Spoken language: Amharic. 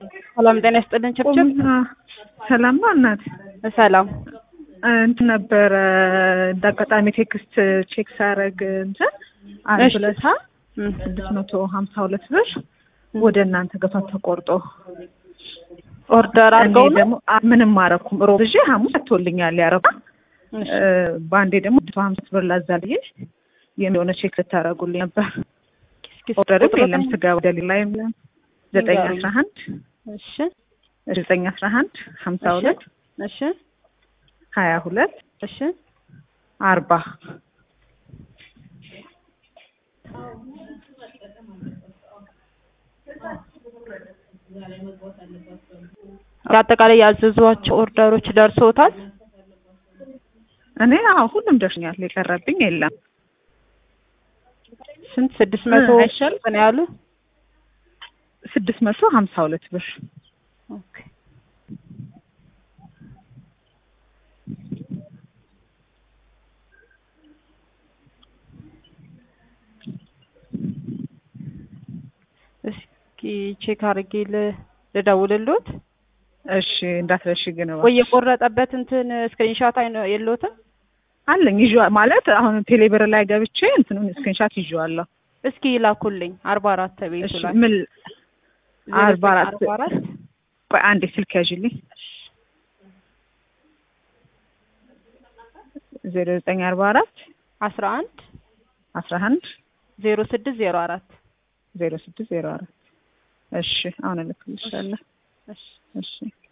ሰላም ጤና ይስጥልን። ችብችብ ሰላም ነው እናት። ሰላም እንትን ነበረ እንደ አጋጣሚ ቴክስት ቼክ ሳረግ እንትን አንድ እሺ። ሁለታ ስድስት መቶ ሀምሳ ሁለት ብር ወደ እናንተ ገቷ ተቆርጦ ኦርደር እኔ አድርገው ነው። ደግሞ አ- ምንም አረኩም ሮብ ይዤ ሐሙስ ሰጥቶልኛል ያረባ እሺ። በአንዴ ደግሞ መቶ ሀምሳ ብር ላዛልዬ የሚሆነ ቼክ ልታረጉልኝ ነበር። እስኪ ኦርደርም ቁጥሩን የለም ስጋ ወደ ሌላ የለም። ዘጠኝ ንገሩኝ። አስራ አንድ እሺ ዘጠኝ አስራ አንድ ሀምሳ እሺ። ሁለት እሺ ሀያ ሁለት እሺ አርባ አጠቃላይ ያዘዟቸው ኦርደሮች ደርሶታል። እኔ አዎ ሁሉም ደርሶኛል። የቀረብኝ የለም። ስንት ስድስት መቶ እ አይሻልም? ነው ያሉ። ስድስት መቶ ሀምሳ ሁለት ብር ኦኬ እስኪ ቼክ አድርጌ ል- ልደውልልዎት እሺ እንዳትረሺ ግን ወይ እባክሽ። የቆረጠበት እንትን ስክሪንሻት አይነ የለዎትም? አለኝ ይዤ ማለት አሁን ቴሌብር ላይ ገብቼ እንትኑን ስክሪንሻት ይዤዋለሁ። እስኪ ይላኩልኝ። አርባ አራት ቤቱ እሺ ላይ ምን አርባ አራት አርባ አራት ቆይ አንዴ ስልክ ያዥልኝ። ዜሮ ዘጠኝ አርባ አራት አስራ አንድ አስራ አንድ ዜሮ ስድስት ዜሮ አራት ዜሮ ስድስት ዜሮ አራት እሺ አሁን እልክልሻለሁ። እሺ እሺ